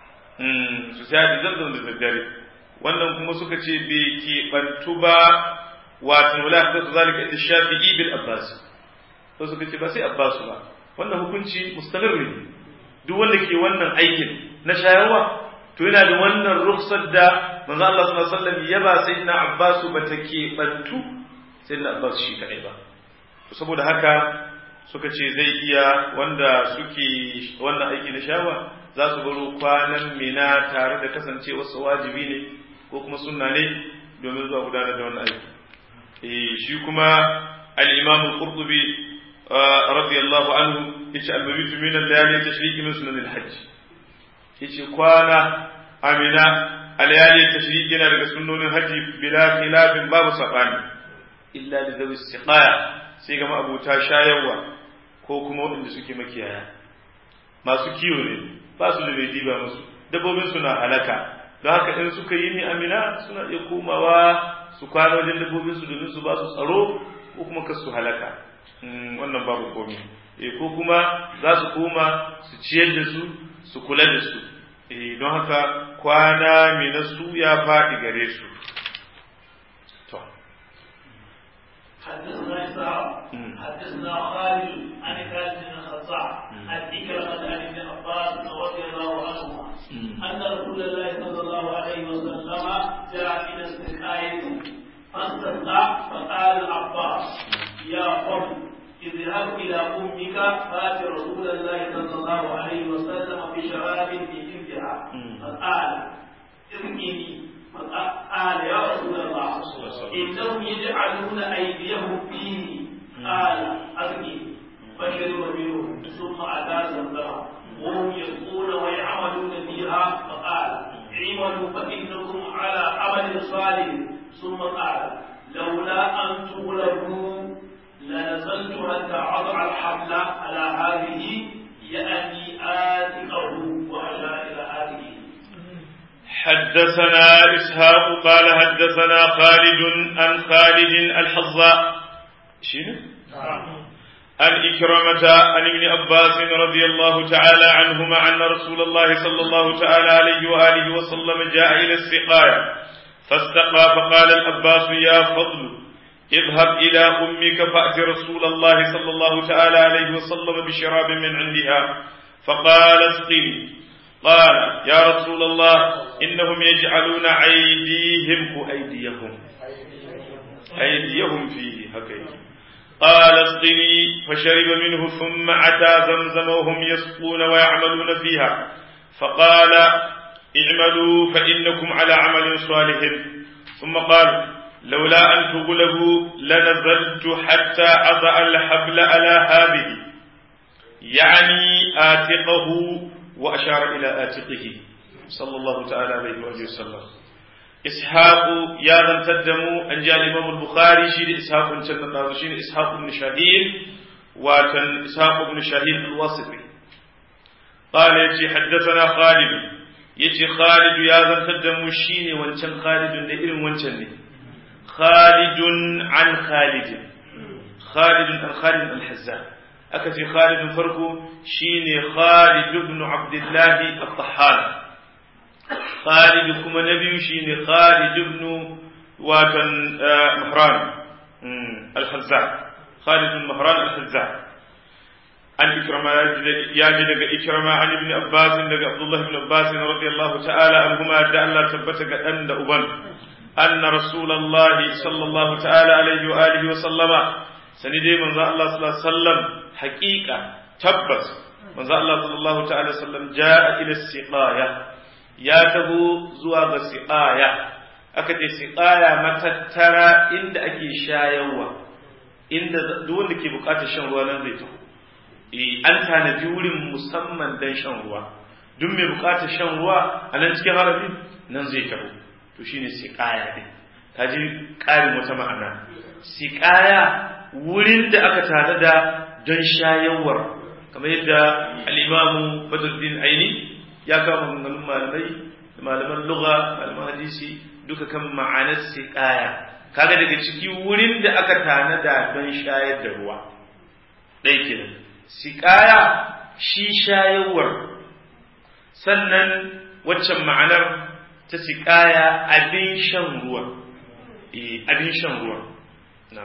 su sha da zamzam da daddare wannan kuma suka ce bai keɓantu ba wato wala ta su zalika inda shafi'i bil abbas to suka ce ba sai abbas ba wannan hukunci mustamir ne duk wanda ke wannan aikin na shayarwa to yana da wannan rukhsar da manzo Allah sallallahu alaihi wasallam ya ba sayyidina abbas ba ta keɓantu sayyidina abbas shi kadai ba saboda haka suka ce zai iya wanda suke wannan aiki na shawa za su baro kwanan mina tare da kasance wasu wajibi ne ko kuma sunna ne domin zuwa gudanar da wannan aiki eh shi kuma al-imam al-qurtubi radiyallahu anhu yace al-mabitu min al-layali tashriqi min sunan al-hajj yace kwana amina al-layali tashriqi na daga sunnonin haji bila khilafin babu sabani illa li dhawi istiqaya sai ga ma'abuta shayarwa ko kuma waɗanda suke makiyaya masu kiwo ne ba su da bai diba musu dabbobin suna halaka don haka in suka yi ni amina suna iya komawa su kwana wajen dabbobin su domin su ba su tsaro ko kuma kar su halaka wannan babu komai eh ko kuma za su koma su ciyar da su su kula da su eh don haka kwana mai na su ya faɗi gare su to حدثنا إسحاق حدثنا خالد عن خالد بن الخطاب عن إكرمة عن ابن عباس رضي الله عنهما أن رسول الله صلى الله عليه وسلم جاء إلى السقاية فاستقى استسقى فقال العباس يا فضل اذهب إلى أمك فات رسول الله صلى الله عليه وسلم بشراب في جلدها فقال ارمني فقال يا رسول الله إنهم يجعلون أيديهم فيه قال أرمني فشرب منه ثم أتى زمزم وهم يسقون ويعملون فيها فقال اعملوا فإنكم على عمل صالح ثم قال لولا أن تغلبوا لنزلت حتى أضع الحبل على هذه يعني آتقه وأشار إلى هذه حدثنا إسحاق قال حدثنا خالد عن خالد الحظاء شنو؟ عن إكرمة عن ابن عباس رضي الله تعالى عنهما أن رسول الله صلى الله تعالى عليه وآله وسلم جاء إلى السقاية فاستقى فقال العباس يا فضل اذهب إلى أمك فأت رسول الله صلى الله تعالى عليه وسلم بشراب من عندها فقال اسقني قال يا رسول الله إنهم يجعلون أيديهم أيديهم أيديهم فيه هكذا قال اسقني فشرب منه ثم أتى زمزم وهم يسقون ويعملون فيها فقال اعملوا فإنكم على عمل صالح ثم قال لولا أن تغلبوا لنزلت حتى أضع الحبل على هذه يعني آتقه وأشار إلى آتقه صلى الله تعالى عليه وآله وسلم إسحاق يا ذن تدموا أن جاء الإمام البخاري شير إسحاق بن تنقاض شير إسحاق بن شاهين وكان إسحاق بن شاهين الواسطي قال يجي حدثنا خالد يجي خالد يا ذن تدموا شيني وانشان خالد لإلم وانشان خالد عن خالد خالد عن خالد الحزان أكتي خالد فرقه شيني خالد بن عبد الله الطحان خالد كما نبي شيني خالد بن وكان مهران الحزان خالد بن مهران الحزان عن إكرمة ياجي لك إكرمة عن ابن عباس لك عبد الله بن عباس رضي الله تعالى عنهما دع الله تبتك أن أبن أن رسول الله صلى الله تعالى عليه وآله وسلم سندي من الله صلى الله عليه وسلم حقيقة تبت من الله صلى الله تعالى وسلم جاء إلى السقاية يا تبو زوا السقاية أكتي سقاية متترى إند أكي شايوا إند دون كي بقات الشن ruwa nan zai taho an tanadi wurin musamman dan shan ruwa duk mai bukatar shan ruwa a nan cikin harami nan zai taho to shine siqaya din kaji ƙarin wata ma'ana siqaya wurin da aka tanada don shayarwar kamar yadda al-imamu Badruddin Aini ya kama maganganun malamai da malaman lugha malaman hadisi duka kan ma'anar siqaya kaga daga ciki wurin da aka tanada don shayar da ruwa ɗaya kenan siqaya shi shayarwar sannan waccan ma'anar ta siƙaya abin shan ruwa abin shan ruwa na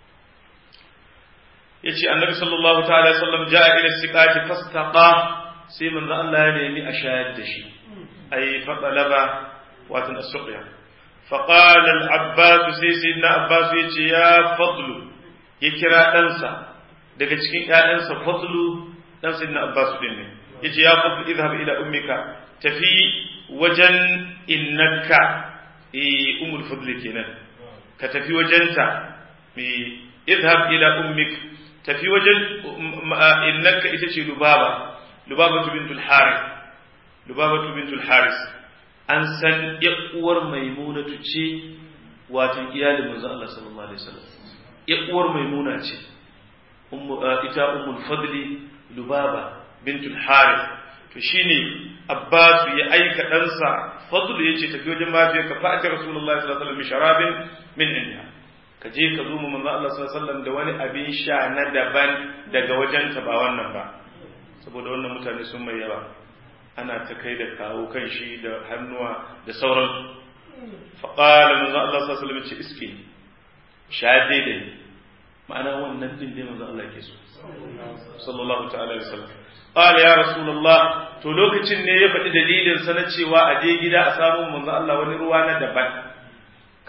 ya ce annabi sallallahu ta'ala sallam ja'a ila siƙati fastaqa sai manzo Allah ya nemi a shayar da shi ay fadalaba watan as-suqya فقال العباس sai sayyidina abbas ya ce ya fadlu ya kira ɗansa daga cikin ƴaƴansa fadlu dan sayyidina abbas din ne yace ya fadlu idhhab ila ummika tafi wajen innaka eh umul fadli kenan ka tafi wajenta eh idhhab ila ummik tafi wajen innaka ita ce lubaba lubaba bintul harith lubaba bintul harith an san uwar maimunatu ce watan iyalin manzo Allah sallallahu alaihi wasallam uwar maimuna ce ita ummul fadli lubaba bintul harith to shine Abbas ya aika ɗansa Fadl ya ce tafi wajen mafiyar ka fa'ata Rasulullah sallallahu alaihi wasallam sharabin min indiya ka je ka zo mu manzo Allah sallallahu alaihi wasallam da wani abin sha na daban daga wajen ta ba wannan ba saboda wannan mutane sun mai yawa ana ta kai da kawo kan shi da hannuwa da sauran fa qala manzo Allah sallallahu alaihi wasallam ce iske sha daidai ma'ana wannan din dai manzo Allah ke so sallallahu ta'ala alaihi wasallam قال يا رسول الله to lokacin ne ya faɗi dalilin sa na cewa a je gida a samu manzo Allah wani ruwa na daban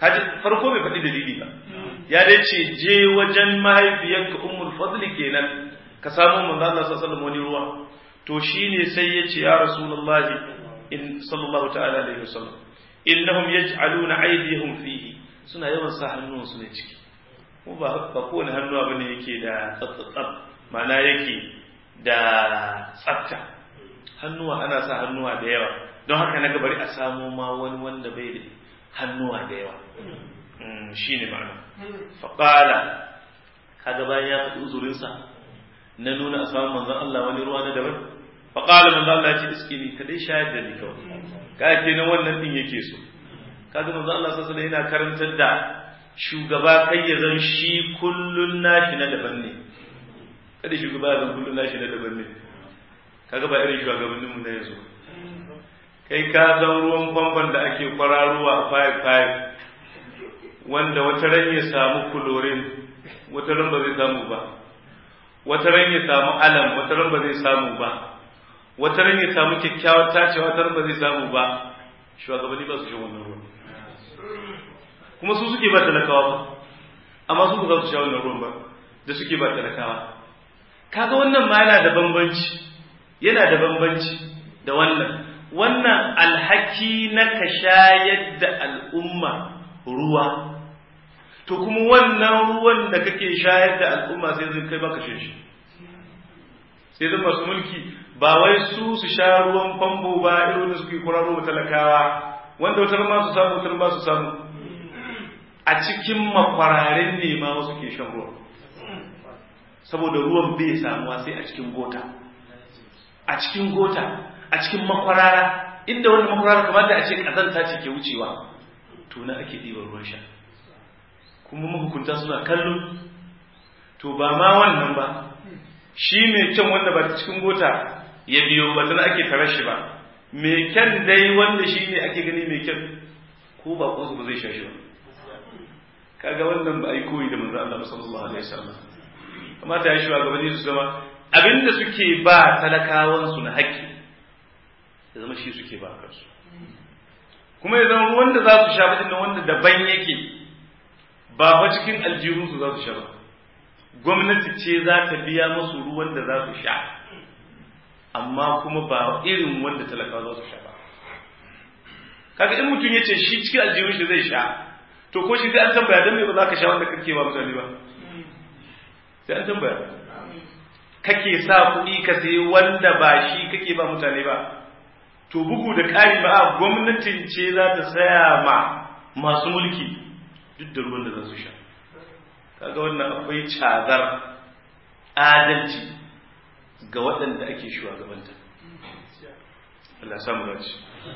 kaji farko bai faɗi dalili ba ya dai ce je wajen mahaifiyarka ummul fadli kenan ka samu manzo Allah sallallahu alaihi wani ruwa to shine sai ya ce ya rasulullahi in sallallahu ta'ala alaihi wasallam innahum yaj'aluna aydihim fihi suna yawan sa hannunsu ne ciki ko ba ba kowane hannuwa bane yake da tsatsatsab ma'ana yake da tsafta hannuwa ana sa hannuwa da yawa don haka na bari a samo ma wani wanda bai da hannuwa da yawa shi ne ma'ana faƙala kaga bayan ya faɗi uzurinsa na nuna a samun manzan Allah wani ruwa na daban faƙala manzan Allah ya ce iskini ka dai shayar da ni kawai ka ke nan wannan ɗin yake so kaga manzan Allah sassa da yana karantar da shugaba kai ya zan shi kullun nashi na daban ne kada shugaba ya zan kullun nashi na daban ne kaga ba irin shugabanninmu na yanzu kai ka san ruwan famfon da ake kwararowa a five five wanda wata ran ya samu kulorin wata ran ba zai samu ba wata ran ya samu alam wata ran ba zai samu ba wata ran ya samu kyakkyawar tacewa wata ran ba zai samu ba shugabanni ba su shan wannan ruwan kuma su suke ba talakawa ba amma su ba za su sha wannan ruwan ba da suke ba talakawa kaga wannan ma yana da bambanci yana da bambanci da wannan wannan alhaki na ka shayar da al'umma ruwa to kuma wannan ruwan da kake shayar da al'umma sai zai kai baka shan shi sai zai masu mulki ba wai su su sha ruwan famfo ba irin da suke kwararo talakawa wanda wutar ma su samu wutar ba su samu a cikin makwararin ne ma wasu ke shan ruwa saboda ruwan bai samuwa sai a cikin gota a cikin gota a cikin makwarara inda wani makwarara kamar da a ce kazanta ce ke wucewa to na ake ɗiban ruwan sha kuma mahukunta suna kallo to ba ma wannan ba shi mai kyan wanda ba ta cikin gota ya biyo ba tana ake tare shi ba mai kyan dai wanda shi ne ake gani mai kyan ko ba ko ba zai sha shi ba kaga wannan ba ai koyi da manzo Allah sallallahu alaihi wasallam kamata ya shi wa gabanin su zama abinda suke ba talakawan su na haƙƙi ya zama shi suke ba kansu kuma ya zama ruwan da za su sha ba wanda daban yake ba fa cikin aljihunsu za su sha ba gwamnati ce za ta biya musu ruwan da za su sha amma kuma ba irin wanda talakawa za su sha ba kaga in mutum ya ce shi cikin aljihun shi zai sha to ko shi sai an tambaya don me ba za ka sha wanda kake ba mutane ba sai an tambaya kake sa kuɗi ka sayi wanda ba shi kake ba mutane ba to bugu da ƙari ba gwamnatin ce za ta saya ma masu mulki duk da ruwan da za su sha kaga wannan akwai cazar adalci ga waɗanda ake shugabanta Allah samu dace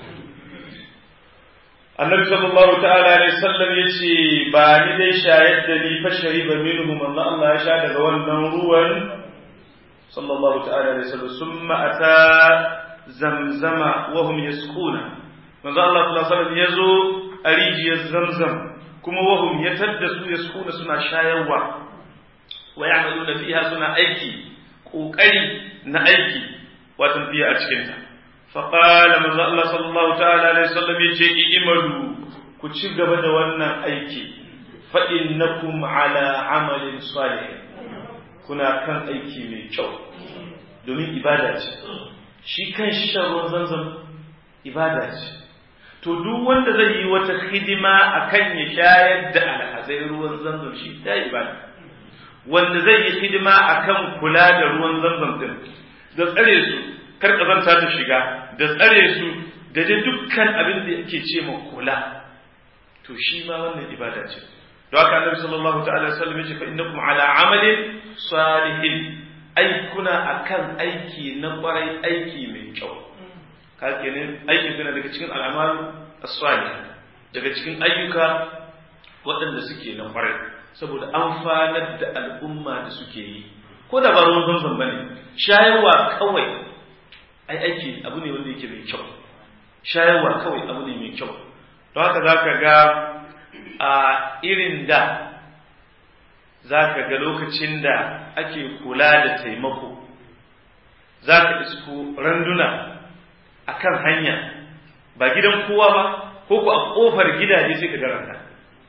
annabi sallallahu ta'ala alaihi sallam yace ba ni dai shayar da ni fa shariba minhu manzo Allah ya sha daga wannan ruwan sallallahu ta'ala alaihi sallam summa ata zamzama wa hum yasquna manzo Allah sallallahu alaihi wasallam yazo a rijiyar zamzam kuma wa hum yatadda su yasquna suna shayarwa wa ya'maluna fiha suna aiki kokari na aiki wato fiye a cikin ta fa qala manzo Allah sallallahu ta'ala alaihi wasallam yace imalu ku ci gaba da wannan aiki fa innakum ala amalin salih kuna kan aiki mai kyau domin ibada ce shi kan shi shan ruwan zanzan ibada ce to duk wanda zai yi wata hidima akan ya shayar da alhazai ruwan zanzan shi ta ibada wanda zai yi hidima akan kula da ruwan zanzan din da tsare su kar kazanta ta shiga da tsare su da dai dukkan abin da yake ce ma kula to shi ma wannan ibada ce don haka annabi sallallahu ta'ala sallam yace fa innakum ala amalin salihin ai kuna akan aiki na kwarai aiki mai kyau ka kenan aiki suna daga cikin al'amal as-salih daga cikin ayyuka waɗanda suke na kwarai saboda amfanar da al'umma da suke yi ko da ba ruwan zamzam bane shayarwa kawai ai aiki abu ne wanda yake mai kyau shayarwa kawai abu ne mai kyau don haka zaka ga a irin da za ka ga lokacin da ake kula da taimako za ka isko randuna a kan hanya ba gidan kowa ba ko ku a ƙofar gidaje sai ka garanta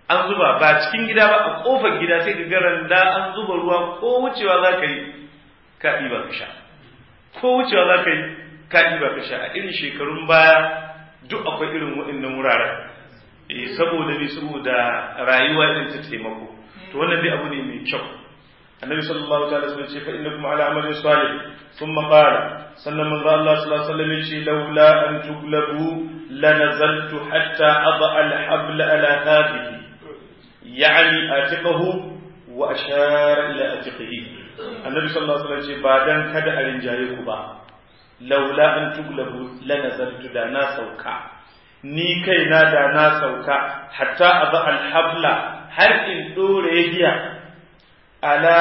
an zuba ba cikin gida ba a kofar gida sai ka garan da an zuba ruwa ko wucewa za ka yi ka ɗiba ka sha ko wucewa za ka yi ka ɗiba ka sha a irin shekarun baya duk akwai irin waɗannan wuraren eh saboda ne saboda rayuwa irin ta taimako to wannan dai abu ne mai kyau annabi sallallahu ta'ala sun ce fa innakum ala amalin salih thumma qala sannan manzo Allah sallallahu alaihi wasallam yace laula an tuglabu lanazaltu hatta adha al-habl ala hadhihi yani atiqahu wa ashara ila atiqihi annabi sallallahu alaihi wasallam ce ba dan kada a rinjaye ku ba laula an tuglabu lanazaltu da na sauka ni kaina da na sauka hatta adha al-habla har in dore giya ala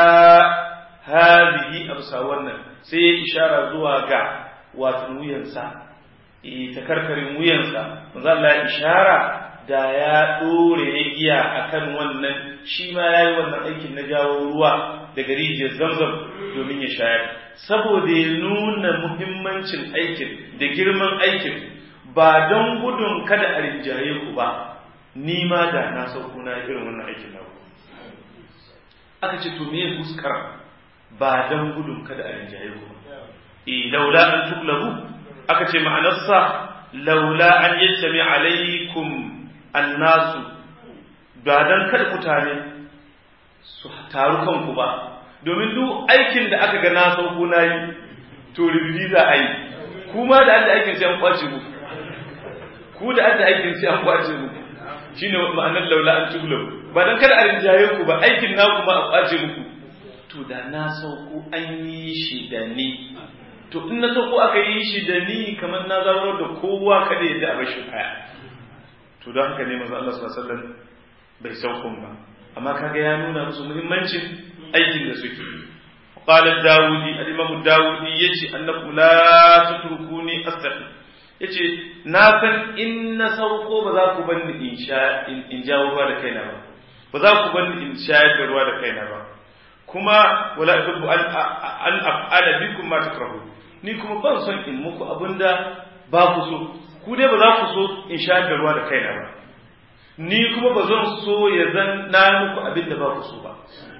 hadhihi amsa wannan sai ya ishara zuwa ga wato wuyansa eh takarkarin wuyansa manzo Allah ya ishara da ya dore ya giya akan wannan shi ma yayi wannan aikin na jawo ruwa daga rijiyar Zamzam domin ya shayar saboda ya nuna muhimmancin aikin da girman aikin ba don gudun kada a rinjaye ku ba ni ma da na sauko na irin wannan aikin na ku aka ce to me fuskar ba dan gudun kada a rinjaye ku e laula an tuglabu aka ce ma'anarsa laula an yattami alaikum annasu ba dan kada mutane su taru kanku ba domin duk aikin da aka ga na sauko na yi to rubuti za a yi kuma da adda aikin sai an kwace muku ku da adda aikin sai an kwace muku shine ma'anar laula an tuglabu ba dan kada a rinjaye ku ba aikin naku ma a kwace muku to da na sauko an yi shi da ni to in na sauko aka yi shi da ni kamar na zama da kowa kada ya a bashi kaya to don haka ne manzo Allah sallallahu alaihi wasallam bai saukon ba amma kaga ya nuna musu muhimmancin aikin da suke قال الداودي الإمام الداودي يجي أنكم لا تتركوني أستقيم yace na san in na sauko ba za ku bani in sha in jawo ruwa da kaina ba ba za ku bani in shayar da ruwa da kaina ba kuma wala tuhibbu an an af'ala bikum ma takrahu ni kuma ban son in muku abinda ba ku so ku dai ba za ku so in shayar da ruwa da kaina ba ni kuma ba zan so ya zan na muku abinda ba ku so ba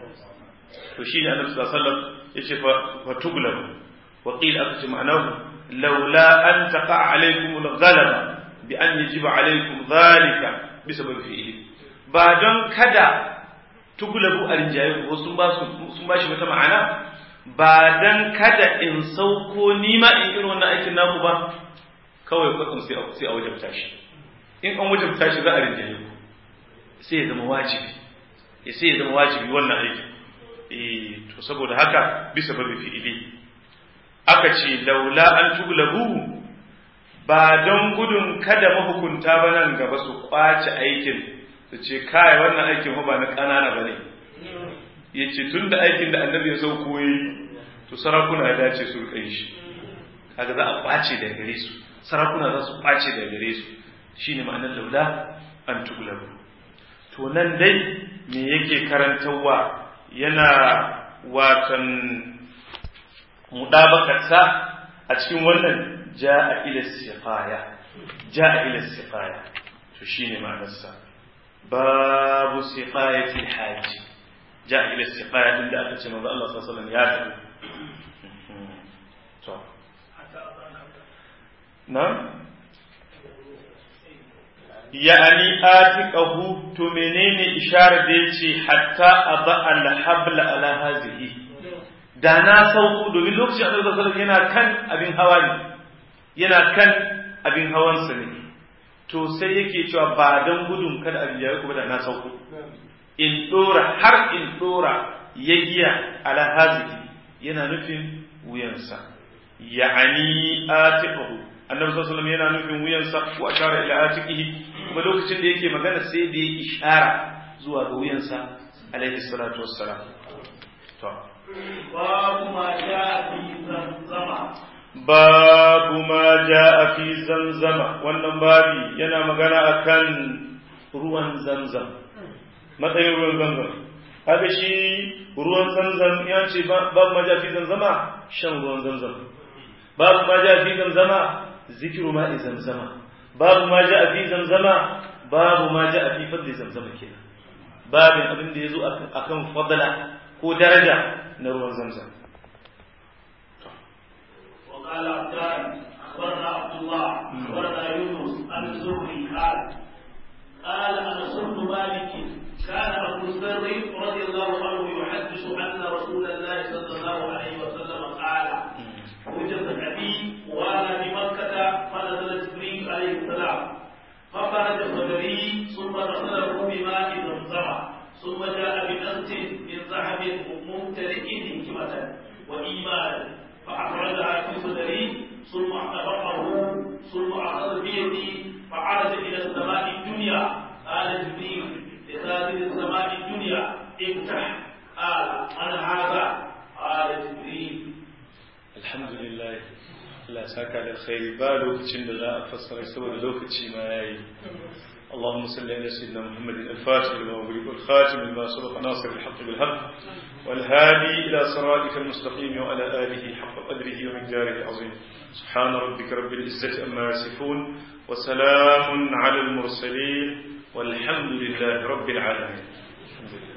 to shine annabi sallallahu alaihi wasallam yace fa fatuglabu wa qila akti ma'anahu لولا أن تقع عليكم الغلبة بأن يجب عليكم ذلك بسبب فعله بعدن كدا تغلبوا الرجال وسن sun bashi wata ma'ana ba dan kada in sauko ni ma in irin wannan aikin naku ba kawai kwatsam sai sai a wajabta shi in an wajabta shi za a rinjaye ku sai ya zama wajibi sai ya zama wajibi wannan aikin eh to saboda haka bisa babu fi'ili aka ce laula an tuglabu ba don gudun kada mahukunta ba nan gaba su kwace aikin su ce kai wannan aikin ba na ƙanana ba ne ya ce tun da aikin da annabi ya sauko yi to sarakuna ya dace su rikai shi kaga za a kwace da gare su sarakuna za su kwace da gare su shine ma'anar laula an tuglabu to nan dai me yake karantarwa yana watan mudabakarsa a cikin wannan ja'a ila siqaya ja'a ila siqaya to shine ma'anarsa babu siqayati alhajj ja'a ila siqaya din da aka ce manzo Allah sallallahu alaihi wasallam ya tafi to na yani atiqahu to menene isharar da yace hatta aba alhabla ala hazihi da na sauko domin lokacin annabi sallallahu alaihi yana kan abin hawa ne yana kan abin hawansa ne to sai yake cewa ba dan gudun kada abin ya kuma da na sauko in dora har in dora ya giya ala hazihi yana nufin wuyansa ya'ani atiqahu annabi sallallahu alaihi yana nufin wuyansa wa ashara ila atiqihi kuma lokacin da yake magana sai da ya ishara zuwa ga wuyansa alaihi salatu wassalam to babu ma ja fi zamzama babu ma ja fi zamzama wannan babi yana magana akan ruwan zamzam matsayin ruwan zamzam kaga shi ruwan zamzam ya ce babu ma ja fi zamzama shan ruwan zamzam babu ma ja fi zamzama zikiru ma'i zamzama babu ma ja fi zamzama babu ma ja fi fadli zamzama kenan babin abin da yazo akan fadala ko daraja na ruwan zamzam وقال عبدان اخبرنا عبد الله اخبرنا يونس عن الزهري قال قال انس بن مالك كان ابو الذر رضي الله عنه يحدث ان رسول الله صلى الله عليه وسلم قال وجد ابي وانا بمكه فنزل جبريل عليه السلام فخرج صدري ثم غسله بماء زمزم ثم جاء بنفس من ذهب ممتلئ حكمه وايمانا فأخرجها في صدري ثم أطبقه ثم أخذ بيدي فعرج إلى السماء الدنيا قال جبريل لخازن السماء الدنيا افتح قال أنا هذا قال جبريل الحمد لله Allah saka da khairi ba lokacin da za a fassara saboda lokaci ma yayi اللهم صل على سيدنا محمد الفاتح لما أغلق والخاتم لما سبق ناصر الحق بالحق والهادي إلى صراطك المستقيم وعلى آله حق قدره ومقداره العظيم سبحان ربك رب العزة أما يصفون وسلام على المرسلين والحمد لله رب العالمين الحمد لله